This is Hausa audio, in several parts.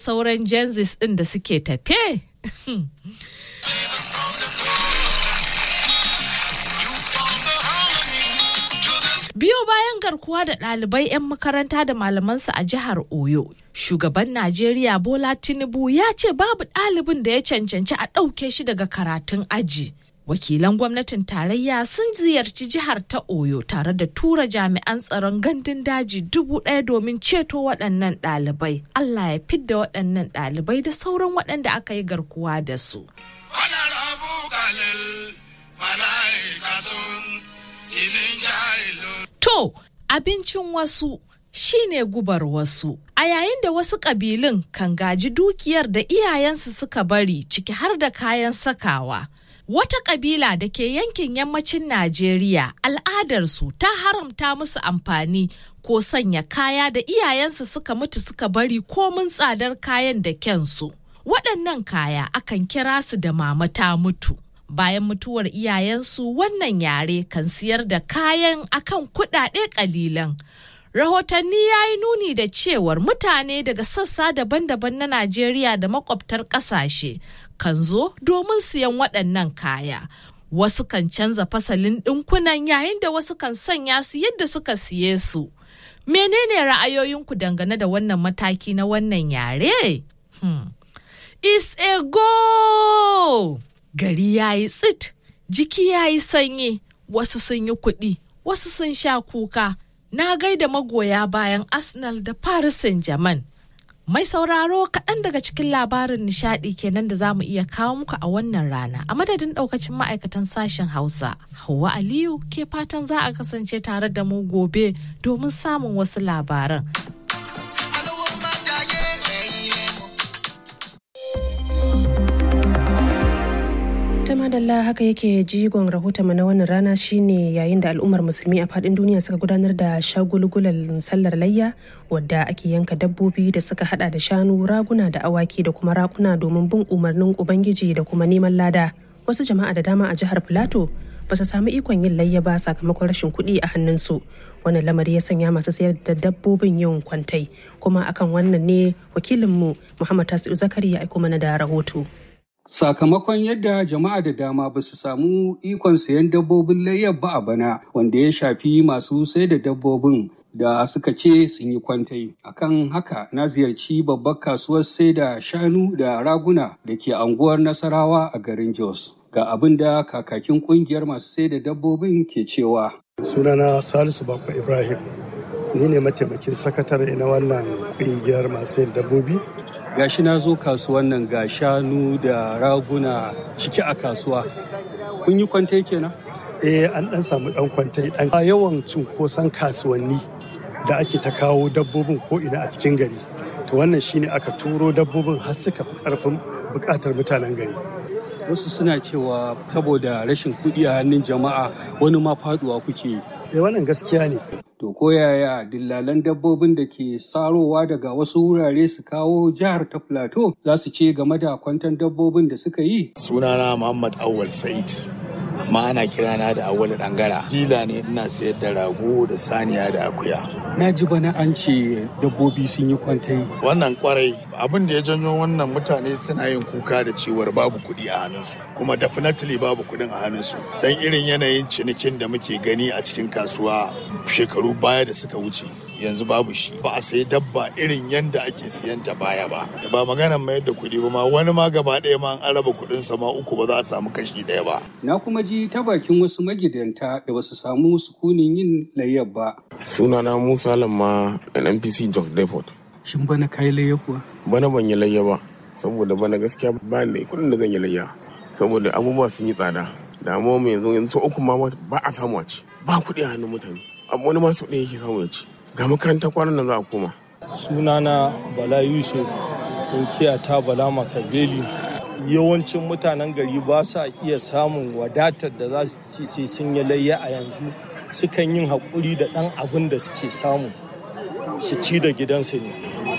sauran Genzis ɗin da suke tafe? Biyo bayan garkuwa da ɗalibai 'yan makaranta da malamansu a jihar Oyo, shugaban Najeriya Bola Tinubu ya ce babu ɗalibin da ya cancanci a ɗauke shi daga karatun aji. Wakilan gwamnatin tarayya sun ziyarci jihar ta Oyo tare da tura jami'an tsaron gandun daji dubu ɗaya domin ceto waɗannan ɗalibai. Allah ya fidda waɗannan ɗalibai da sauran waɗanda aka yi garkuwa da su. To, abincin wasu shine gubar wasu. A yayin da wasu ƙabilun kan gaji dukiyar da iyayensu suka bari ciki har da kayan sakawa. Wata ƙabila da ke yankin yammacin Najeriya al'adarsu ta haramta musu amfani ko sanya kaya da iyayensu suka mutu suka bari komin tsadar kayan da kyansu. Waɗannan kaya akan kira su da mama ta mutu. bayan mutuwar iyayensu wannan yare kan siyar da kayan akan kuɗaɗe ƙalilan. Rahotanni ya yi nuni da cewar mutane daga sassa daban-daban na Najeriya da makwabtar ƙasashe kan zo domin siyan waɗannan kaya. Wasu kan canza fasalin ɗinkunan yayin da wasu kan sanya su yadda suka siye su. Menene ra'ayoyinku dangane da wannan mataki na wannan yare? Hmm. Is a go! gari ya yi tsit jiki ya yi sanyi wasu sun yi kuɗi wasu sun sha kuka na gaida magoya bayan arsenal da paris saint-germain mai sauraro kaɗan daga cikin labarin nishaɗi kenan da za mu iya kawo muku a wannan rana a madadin ɗaukacin ma'aikatan sashen hausa hauwa aliyu ke fatan za a kasance tare da mu gobe domin samun wasu labaran ta madalla haka yake jigon rahoton na wannan rana shine yayin da al'ummar musulmi a fadin duniya suka gudanar da shagulgulan sallar layya wadda ake yanka dabbobi da suka hada da shanu raguna da awaki da kuma rakuna domin bin umarnin ubangiji da kuma neman lada wasu jama'a da dama a jihar filato ba su samu ikon yin layya ba sakamakon rashin kuɗi a hannunsu wannan lamari ya sanya masu sayar da dabbobin yin kwantai kuma akan wannan ne wakilinmu muhammad tasiu zakari ya aiko mana da rahoto Sakamakon yadda jama'a da dama ba su samu ikon sayan dabbobin layyar ba a bana wanda ya shafi masu sai da dabbobin da suka ce sun yi kwantai. Akan haka na ziyarci babbar kasuwar sai da shanu da raguna da ke anguwar Nasarawa a garin Jos. Ga abin da kakakin kungiyar masu sai da dabbobin ke cewa. Sunana Salisu Bakwa Ibrahim. Ni ne mataimakin sakatare na wannan kungiyar masu sai da dabbobi gashi na zo kasuwan nan ga shanu da raguna ciki a kasuwa kun yi kwantai kenan eh an dan samu dan kwantai dan yawan cunkoson kasuwanni da ake ta kawo dabbobin ko ina a cikin gari to wannan shine aka turo dabbobin har suka fi karfin bukatar mutanen gari wasu suna cewa saboda rashin kuɗi a hannun jama'a wani ma faduwa kuke yi eh wannan gaskiya ne To ko yaya dillalan dabbobin da ke sarowa daga wasu wurare su kawo jihar ta Plateau za su ce game da kwantan dabbobin da suka yi? Sunana Muhammad Awal Said. Amma ana kirana da Awal Dangara. Dila ne ina sayar da rago da saniya da akuya. Na ji bana an ce dabbobi sun yi kwantai. Wannan kwarai abin da ya janyo wannan mutane suna yin kuka da cewar babu kuɗi a hannunsu kuma definitely babu kuɗin a hannunsu dan irin yanayin cinikin da muke gani a cikin kasuwa shekaru baya da suka wuce yanzu babu shi ba a sayi dabba irin yanda ake siyan ta baya ba ba maganan mayar da kuɗi ba ma wani ma gaba ɗaya ma an raba kuɗin sama uku ba za a samu kashi ɗaya ba Na kuma ji ta bakin wasu magidanta da ba su samu sukunin yin layyar ba. sunana musa lamma npc jos depot Shin bana kai layya kuwa? bana ban yi layya ba saboda bana gaskiya ba ni da kuɗin da zan yi layya saboda abubuwa sun yi tsada da amma mu yanzu yanzu sau uku ma ba a samu a ci ba kuɗi a hannun mutane amma wani ma sau ɗaya yake samu ya ci ga makaranta kwanan nan za a koma sunana bala yusuf inkiya ta bala makabeli yawancin mutanen gari ba sa iya samun wadatar da za su ci sai sun yi layya a yanzu sukan yin haƙuri da ɗan abin da suke samu su ci da gidansu ne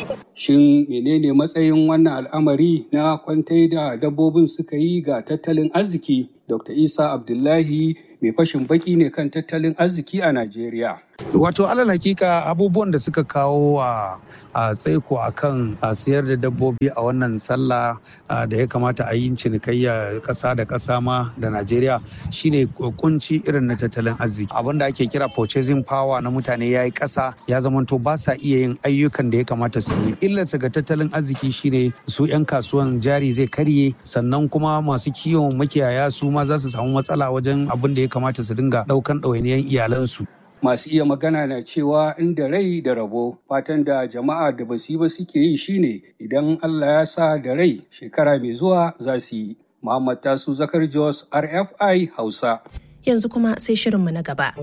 Shin menene matsayin wannan al'amari na kwantai da dabbobin suka yi ga tattalin arziki? Dr. Isa Abdullahi mai fashin baki ne kan tattalin arziki a Najeriya. Wato alal hakika abubuwan da suka kawo a a tsaiko a kan sayar da dabbobi a wannan sallah da ya kamata a yi cinikayya ƙasa da ƙasa ma da Najeriya shine kunci irin na tattalin arziki. Abin da ake kira purchasing power na mutane ya yi ƙasa ya zamanto ba sa iya yin ayyukan da ya kamata su yi. Illarsa ga tattalin arziki shine su 'yan kasuwan jari zai karye sannan kuma masu kiwon makiyaya su ma za su samu matsala wajen abin da ya kamata su dinga ɗaukan ɗawainiyan iyalansu. Masu iya magana na cewa inda rai da rabo fatan da jama'a da basu yi ba suke yi shine idan Allah ya sa da rai shekara mai zuwa za su yi. Muhammad Tasu Zakar Jos RFI Hausa. Yanzu kuma sai shirinmu na gaba.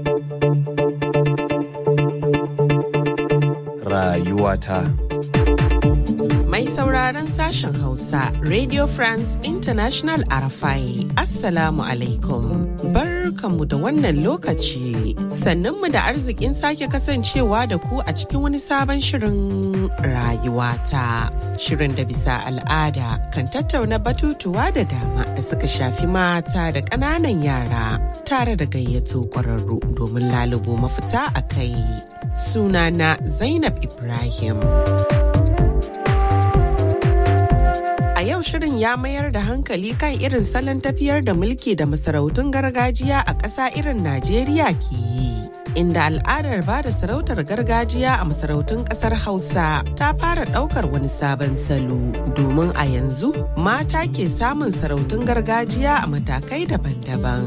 Rayuwata. Mai sauraron sashen Hausa, Radio France International Arafai, Assalamu alaikum. Barkanmu da wannan lokaci, sannunmu da arzikin sake kasancewa da ku a cikin wani sabon shirin rayuwata. Shirin da bisa al'ada kan tattauna batutuwa da dama da suka shafi mata da ƙananan yara tare da gayyato ƙwararru domin lalubo mafita a kai. Sunana Zainab Ibrahim. A yau shirin ya mayar da hankali kan irin salon tafiyar da mulki da masarautun gargajiya a ƙasa irin Najeriya ke yi. Inda al'adar ba da sarautar gargajiya a masarautun ƙasar Hausa ta fara ɗaukar wani sabon salo domin a yanzu mata ke samun sarautun gargajiya a matakai daban-daban.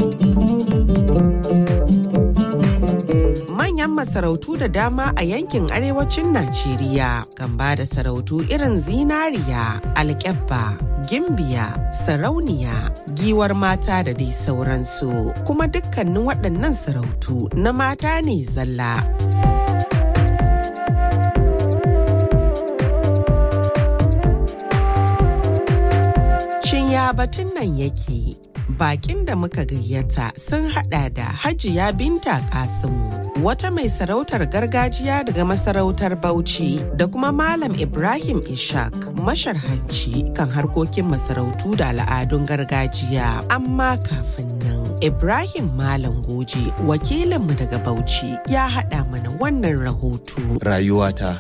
manyan masarautu da dama a yankin arewacin Najeriya kan ba da sarautu irin zinariya, alkyabba, gimbiya, sarauniya, giwar mata da dai sauransu. Kuma dukkanin waɗannan sarautu na mata ne zalla. Shin ya batun nan yake? bakin da muka gayyata sun hada da hajiya binta kasimu wata mai sarautar gargajiya daga masarautar bauchi da kuma malam ibrahim ishak masharhanci kan harkokin masarautu da al'adun gargajiya amma kafin nan ibrahim malam goje wakilinmu daga bauchi ya hada mana wannan rahoto Rayuwata.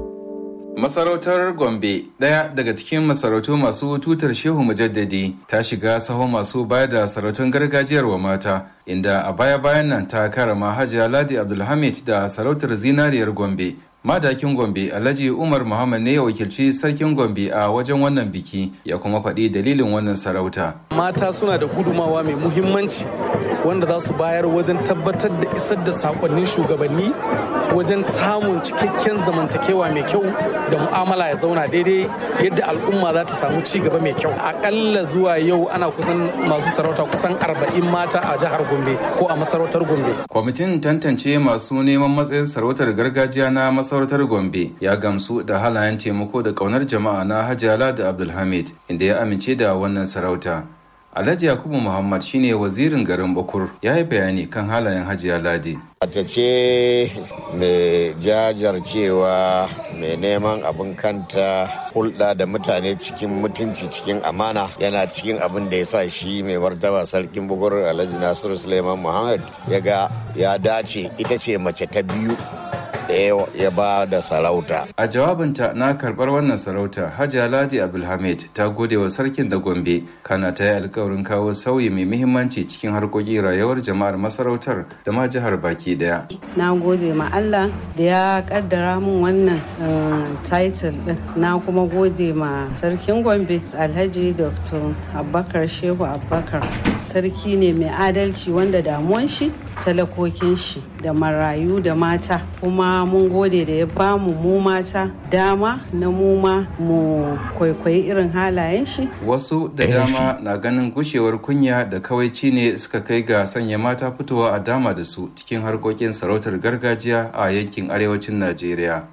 Masarautar Gombe, ɗaya daga cikin masarautu masu tutar Shehu Mujaddadi, ta shiga sahun masu bayar da sarautun gargajiyar wa mata, inda a baya-bayan nan ta karama Hajiya Ladi Abdulhamid da sarautar zinariyar Gombe. Madakin Gombe Alhaji Umar Muhammad ne ya wakilci sarkin Gombe a wajen wannan biki ya kuma faɗi dalilin wannan sarauta. Mata suna da gudumawa mai muhimmanci wanda za su bayar wajen tabbatar da isar da sakonnin shugabanni wajen samun cikakken zamantakewa mai kyau da mu'amala ya zauna daidai yadda al'umma za ta samu ci gaba mai kyau akalla zuwa yau ana kusan masu sarauta kusan arba'in mata a jihar gombe ko a masarautar gombe kwamitin tantance masu neman matsayin sarautar gargajiya na masarautar gombe ya gamsu da halayen taimako da kaunar jama'a na hajjala da abdulhamid inda ya amince da wannan sarauta Alhaji Yakubu Muhammad shine wazirin garin Bakur ya yi bayani kan halayen Hajiya Ladi. Mace ce mai jajarcewa mai neman abin kanta hulɗa da mutane cikin mutunci cikin amana yana cikin abin da ya sa shi mai martaba sarkin bukur Alhaji Nasiru Suleiman Muhammad ya ga ya dace ita ce mace ta biyu da ya ba da sarauta. A jawabinta na karɓar wannan sarauta, Hajiya Ladi Abdulhamid ta gode wa sarkin da Gombe, kana ta yi alkawarin kawo sauyi mai muhimmanci cikin harkokin rayuwar jama'ar masarautar da ma jihar baki daya. Na gode ma Allah da ya kaddara min wannan title din. Na kuma gode ma sarkin Gombe, Alhaji Dr. Abubakar Shehu Abubakar. Sarki ne mai adalci wanda damuwan shi talakokin shi da marayu da mata kuma mun gode da ya bamu mu mata dama na mu ma mu kwaikwayi irin halayen shi wasu da dama na ganin gushewar kunya da kawaici ne suka kai ga sanya mata fitowa a dama da su cikin harkokin sarautar gargajiya a yankin arewacin najeriya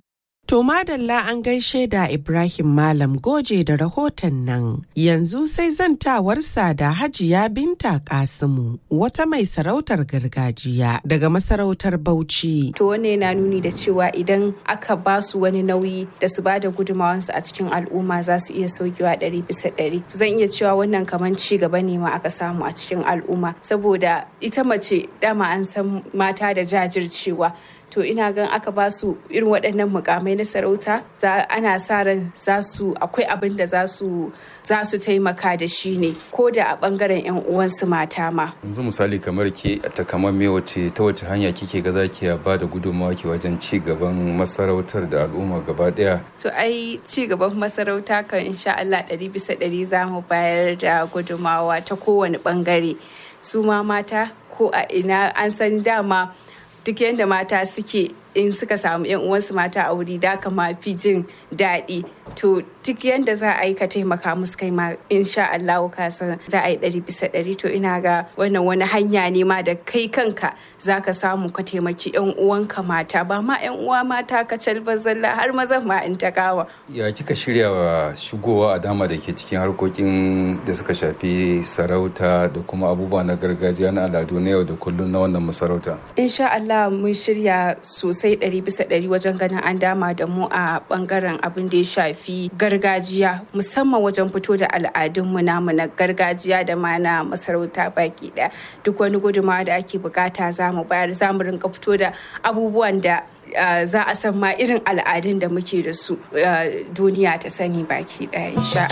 To madalla an gaishe da Ibrahim Malam Goje da rahoton nan. Yanzu sai zantawarsa da Hajiya Binta Kasimu wata mai sarautar gargajiya daga masarautar Bauchi. To wanne yana nuni da cewa idan aka ba su wani nauyi da su ba da gudumawansu a cikin al'umma za su iya saukewa ɗari bisa ɗari. Zan iya cewa wannan kamar ci gaba ne ma aka samu a cikin al'umma saboda ita mace dama an san mata da jajircewa. to ina gan aka ba su irin waɗannan mukamai na sarauta ana sa ran za su akwai abin da za su za su taimaka da shi ne ko da a bangaren yan uwansu mata ma yanzu misali kamar ke ta kamar me wace ta wace hanya kike ga zaki ba da gudunmawa ke wajen ci gaban masarautar da al'umma gaba daya to ai ci gaban masarauta kan insha Allah ɗari bisa ɗari za mu bayar da gudunmawa ta kowane bangare su ma mata ko a ina an san dama duk yadda mata suke in suka samu yan uwansu mata a wuri da kama fi jin daɗi to duk yadda za a yi ka taimaka musu kai ma insha Allah ka san za a yi ɗari bisa ɗari to ina ga wannan wani hanya ne ma da kai kanka za ka samu ka taimaki yan uwanka mata ba ma yan uwa mata ka calba zalla har mazan ma in ta kawa. ya kika shirya wa shigowa a dama da ke cikin harkokin da suka shafi sarauta da kuma abubuwa na gargajiya na al'adu na yau da kullum na wannan masarauta. insha Allah mun shirya sosai ɗari bisa ɗari wajen ganin an dama da mu a bangaren abin da ya shafi gargajiya musamman wajen fito da al'adunmu namu na gargajiya da ma na masarauta baki ɗaya duk wani gudunmawa da ake bukata za mu bayar za mu rinka fito da abubuwan da Uh, za a san ma irin al'adun da muke da su uh, duniya ta sani baki ɗaya insha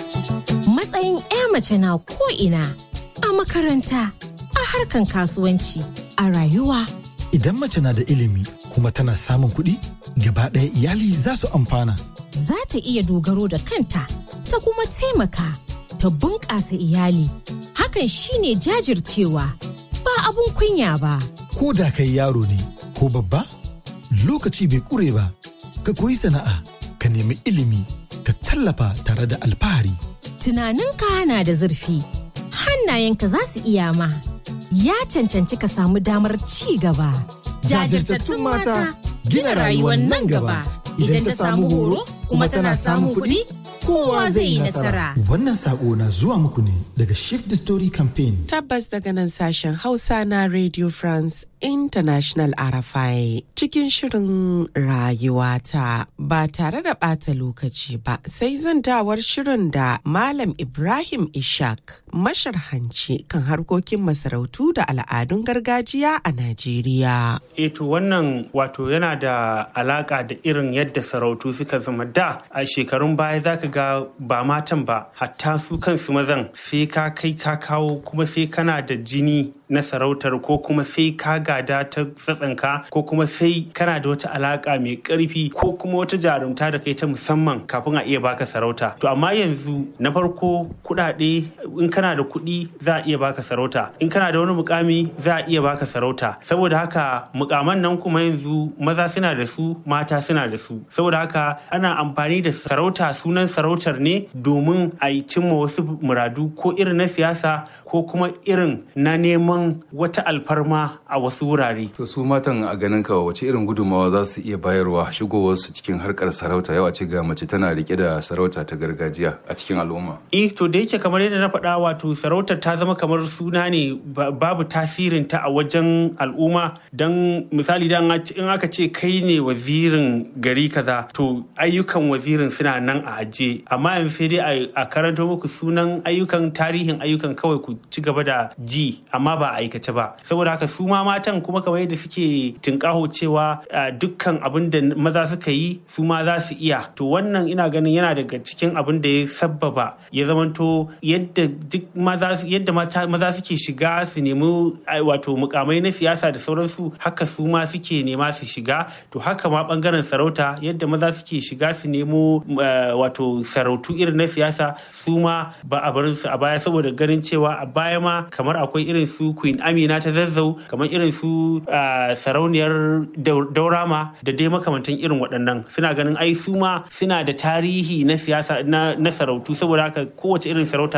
Matsayin 'ya mace na ko'ina a makaranta, a harkan kasuwanci, a rayuwa. Idan mace na da ilimi kuma tana samun kuɗi, gaba ɗaya iyali za su amfana. Za ta iya dogaro da kanta, ta kuma taimaka, ta bunƙasa iyali. Hakan shine jajircewa, ba abun kunya ba. Ko da kai yaro ne, ko babba? lokaci bai kure ba ka koyi sana'a ka nemi ilimi ka tallafa tare da alfahari tunaninka na da zurfi hannayenka za su iya ma ya cancanci ka samu damar ci gaba jajirtattun mata gina rayuwar nan gaba idan ta samu horo kuma tana samun kuɗi kowa zai yi nasara. Wannan sako na zuwa muku ne daga Shift the Story Campaign. Tabbas daga nan sashen Hausa na Radio France International RFI cikin shirin rayuwata ba tare da ɓata lokaci ba sai zantawar shirin da Malam Ibrahim Ishak masharhanci kan harkokin masarautu da al'adun gargajiya a Najeriya. Eto wannan wato yana da alaka da irin yadda sarautu suka zama da a shekarun baya zaka ga ba matan ba hatta su kansu mazan sai ka kai ka kawo kuma sai kana da jini na sarautar ko kuma sai ka gada ta tsatsanka ko kuma sai kana da wata alaka mai karfi ko kuma wata jarumta da kai ta musamman kafin a iya baka sarauta to amma yanzu na farko kudade in kana da kuɗi za a iya baka sarauta in kana da wani mukami za a iya baka sarauta saboda haka mukaman nan kuma yanzu maza suna da su mata suna da su saboda haka ana amfani da sarauta sunan sarautar ne domin a yi cimma wasu muradu ko irin na siyasa ko kuma irin na neman wata alfarma a wasu wurare. To su matan a ganin ka wace irin gudunmawa za su iya bayarwa shigowarsu cikin harkar sarauta yau a ce ga mace tana rike da sarauta ta gargajiya a cikin al'umma. Eh to da yake kamar yadda na faɗa wato sarautar ta zama kamar suna ne babu tasirin ta a wajen al'umma don misali dan in aka ce kai ne wazirin gari kaza to ayyukan wazirin suna nan a aje amma yanzu sai dai a karanto muku sunan ayyukan tarihin ayyukan kawai ku ci gaba da ji amma ba a aikace ba saboda haka su ma matan kuma kamar yadda suke tinkaho cewa dukkan abin da maza suka yi su ma za su iya to wannan ina ganin yana daga cikin abin da ya sabbaba ya zamanto yadda duk maza yadda maza suke shiga su nemi wato mukamai na siyasa da sauransu haka su ma suke nema su shiga to haka ma bangaren sarauta yadda maza suke shiga su nemo wato sarautu irin na siyasa su ma ba a barin su a baya saboda ganin cewa a baya ma kamar akwai irin su queen amina ta zazzau kamar irin su sarauniyar daurama da dai makamantan irin waɗannan suna ganin ai su ma suna da tarihi na siyasa na sarautu saboda haka kowace irin sarauta za su iya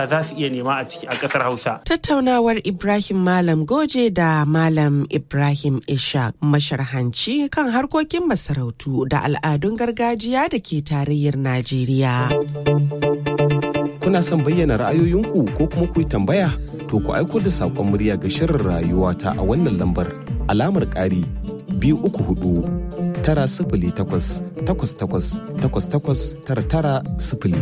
iya nema a ciki a ƙasar Hausa. Tattaunawar Ibrahim Malam Goje da Malam Ibrahim Ishaq masharhanci kan harkokin masarautu da al'adun gargajiya da ke tarayyar Najeriya. Kuna son bayyana ra'ayoyinku ko kuma ku yi tambaya? To ku aiko da saƙon murya ga shirin rayuwa ta a wannan lambar alamar ƙari biyu uku hudu tara sifili takwas takwas takwas takwas takwas tara tara sifili.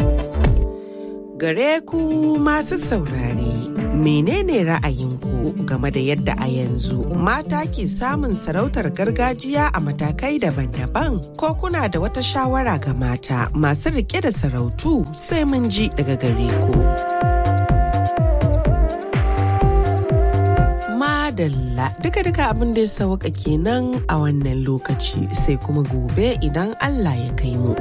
Gare ku masu saurare, menene ra'ayinku game da yadda a yanzu mata ke samun sarautar gargajiya a matakai daban-daban? Ko kuna da wata shawara ga mata masu rike da sarautu sai mun ji daga gare ku. Madalla duka-duka abin da ya sauka kenan a wannan lokaci sai kuma gobe idan Allah ya kai mu.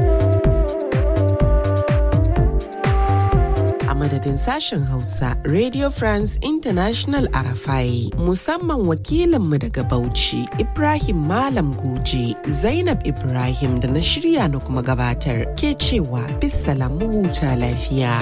madadin sashen Hausa Radio France International Arafai musamman wakilinmu daga Bauchi Ibrahim Malam Goje Zainab Ibrahim da na shirya na kuma gabatar ke cewa bisalamu huta lafiya.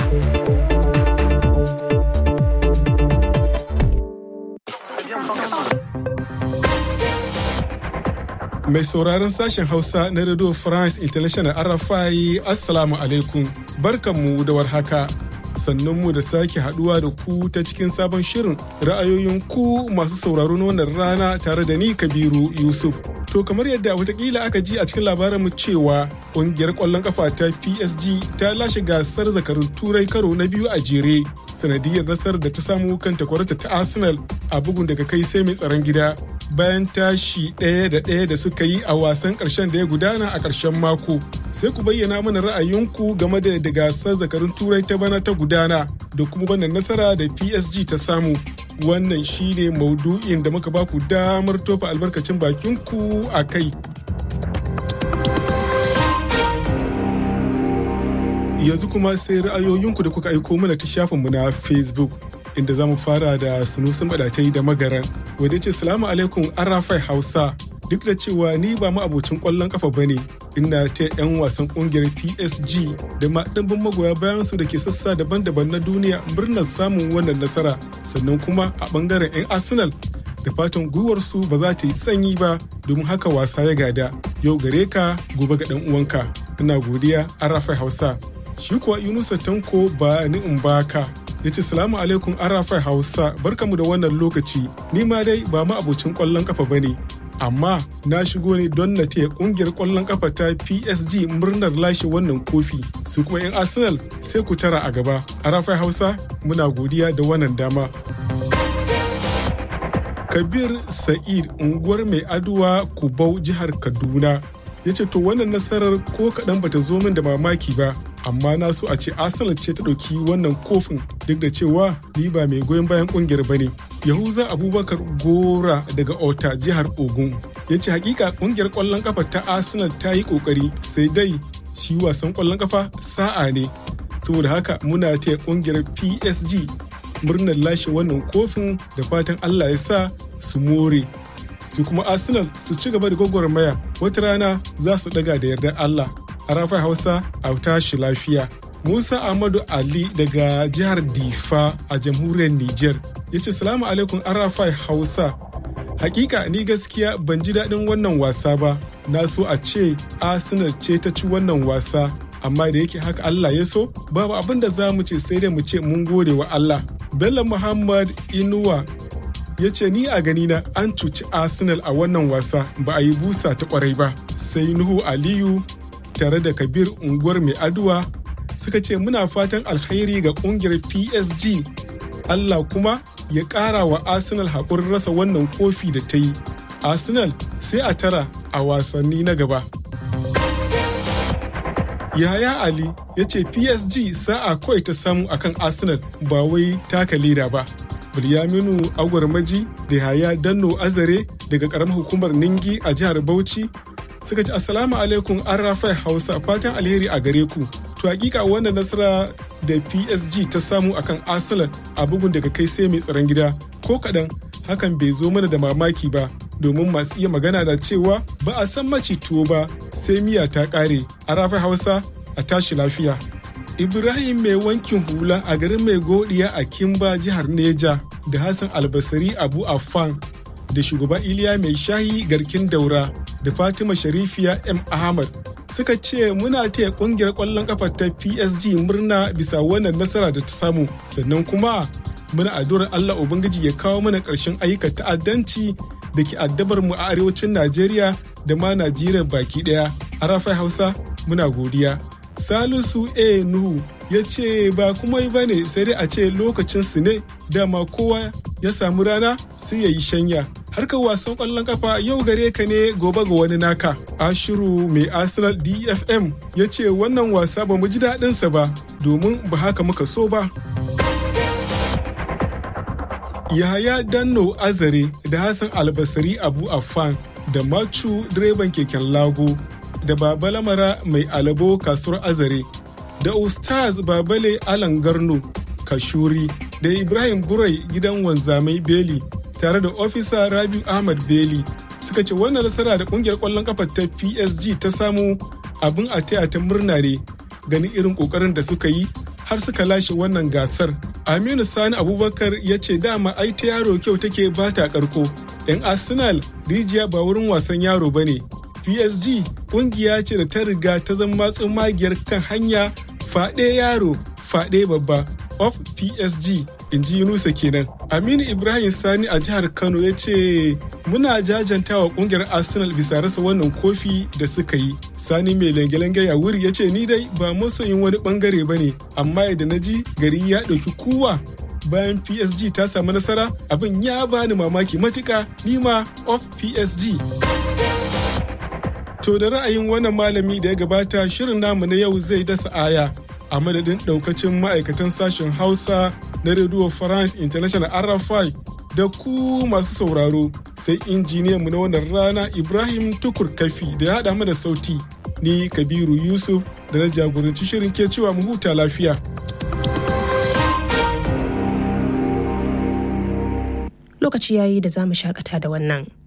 Mai sauraron sashen Hausa na Radio France International Arafai Assalamu alaikum barkanmu da warhaka. mu da sake haduwa da ku ta cikin sabon shirin ra'ayoyin ku masu sauraro na wannan rana tare da ni kabiru yusuf to kamar yadda watakila aka ji a cikin labarin mu cewa kungiyar kwallon kafa ta psg ta lashe gasar zakarun turai karo na biyu a jere sanadiyar nasarar da ta samu kan takwarata ta arsenal a bugun daga kai sai mai tsaron gida bayan tashi ɗaya da ɗaya da suka yi a wasan ƙarshen da ya gudana a ƙarshen mako sai ku bayyana mana ra'ayinku game da da gasar zakarun turai ta bana ta gudana da kuma wannan nasara da psg ta samu wannan shine maudu'in da muka baku damar tofa albarkacin bakinku a kai yanzu kuma sai ra'ayoyinku da kuka aiko mana ta shafinmu na facebook inda za mu fara da sunusun badatai da magaran wadda ce salamu alaikum arafai hausa duk da cewa ni ba ma abocin kwallon kafa ba ne ina ta 'yan wasan kungiyar psg da ma ɗimbin magoya bayan su da ke sassa daban-daban na duniya murnar samun wannan nasara sannan kuma a ɓangaren 'yan arsenal da fatan gwiwarsu ba za ta yi sanyi ba domin haka wasa ya gada yau gare ka gobe ga ɗan uwanka ina godiya arafai hausa shi kuwa yunusa tanko ba ni in baka ya ce salamu alaikum arafai hausa barkamu da wannan lokaci ni ma dai ba ma abocin kwallon kafa ba ne amma na shigo ne don na taya kungiyar kwallon kafa ta psg murnar lashe wannan kofi su kuma 'yan arsenal sai ku tara a gaba arafai hausa muna godiya da wannan dama kabir sa'id unguwar mai aduwa kubau jihar kaduna ya ce to wannan nasarar ko kaɗan bata zo min da mamaki ba amma na so a ce arsenal ce ta ɗauki wannan kofin duk da cewa ni ba mai goyon bayan ƙungiyar ba ne yahuza abubakar gora daga ota jihar ogun ya ce hakika ƙungiyar ƙwallon kafa ta arsenal ta yi ƙoƙari sai dai shi wasan ƙwallon kafa sa'a ne saboda haka muna taya ƙungiyar psg murnar lashe wannan kofin da fatan allah ya sa su more su kuma arsenal su ci gaba da gwagwarmaya wata rana za su daga da yardar allah a rafai hausa a tashi lafiya musa ahmadu ali daga jihar difa a jamhuriyar niger ya ce salamu alaikum arafai hausa hakika ni gaskiya ban ji daɗin wannan wasa ba na so a ce arsenal ce ta ci wannan wasa amma da yake haka allah ya so babu abin da za mu ce sai dai mu ce mun gode wa allah bello muhammad inuwa ya ce ni a ganina an cuci arsenal a wannan wasa ba a yi busa ta kwarai ba sai nuhu aliyu tare da kabir unguwar mai aduwa suka ce muna fatan alkhairi ga kungiyar psg allah kuma ya kara wa arsenal haƙurin rasa wannan kofi da ta yi arsenal sai a tara a wasanni na gaba yaya ali ya ce psg sa'a kawai ta samu akan arsenal ba wai taka leda ba Bilyaminu Agwarmaji da Haya Danno Azare daga karamar hukumar Ningi a jihar Bauchi suka ce Assalamu alaikum an rafai Hausa fatan alheri a gare ku. To hakika wannan nasara da PSG ta samu akan Arsenal a bugun daga kai sai mai tsaron gida ko kaɗan hakan bai zo mana da mamaki ba domin masu iya magana da cewa ba a san maci tuwo ba sai miya ta ƙare a rafai Hausa a tashi lafiya. Ibrahim mai wankin hula a garin mai godiya a Kimba jihar Neja da Hassan Albasari Abu Affan da shugaba Iliya mai shayi garkin daura da Fatima Sharifiya M. Ahmad suka ce muna taya kungiyar kwallon kafa ta PSG murna bisa wannan nasara da ta samu sannan kuma muna addu'ar Allah Ubangiji ya kawo mana ƙarshen ayyukan ta'addanci da ke addabar mu a arewacin Najeriya da ma Najeriya baki ɗaya. A Rafai Hausa muna godiya. Salisu A. Nuhu ya ce ba kuma ba ne sai dai a ce lokacin su ne dama kowa ya samu rana sai ya yi shanya. Harkar wasan ƙwallon kafa yau gare ka ne gobe ga wani naka. Ashiru mai Arsenal DFM ya ce wannan wasa ba mu ji daɗinsa ba domin ba haka muka so ba. Yahaya Danno Azare da Hassan Albasari Abu Affan da Machu direban keken Lago da Baba Lamara mai alabo kasuwar Azare da Ustaz Babale Alan Garno Kashuri da Ibrahim Gurai gidan wanzamai Beli tare da ofisa Rabiu Ahmad Beli suka ce wannan nasara da kungiyar kwallon kafa ta PSG ta samu abin a taya ta murna ne ganin irin kokarin da suka yi har suka lashe wannan gasar. Aminu Sani Abubakar ya ce dama ai ta yaro kyau take ba ta karko. 'Yan Arsenal rijiya ba wurin wasan yaro ba ne. PSG kungiya ce da ta riga ta zama magiyar kan hanya faɗe yaro faɗe babba of PSG in ji Yunusa kenan. Aminu Ibrahim Sani a jihar Kano ya ce muna jajantawa kungiyar Arsenal bisa rasa wannan kofi da suka yi. Sani mai lange-lange ya wuri ya ce ni dai ba masoyin wani bangare ba ne amma yadda na ji gari ya ɗauki kuwa bayan PSG ta samu nasara abin ya bani mamaki matuka nima of PSG. To da ra'ayin wannan malami da ya gabata shirin namu na yau zai dasa aya a madadin daukacin ma'aikatan sashen Hausa na Radio France International RFI da ku masu sauraro sai injiniyan mu na wannan rana Ibrahim Tukur Kafi da ya haɗa mana sauti ni Kabiru Yusuf da na jagoranci shirin ke cewa mu huta lafiya. Lokaci yayi da za mu shakata da wannan.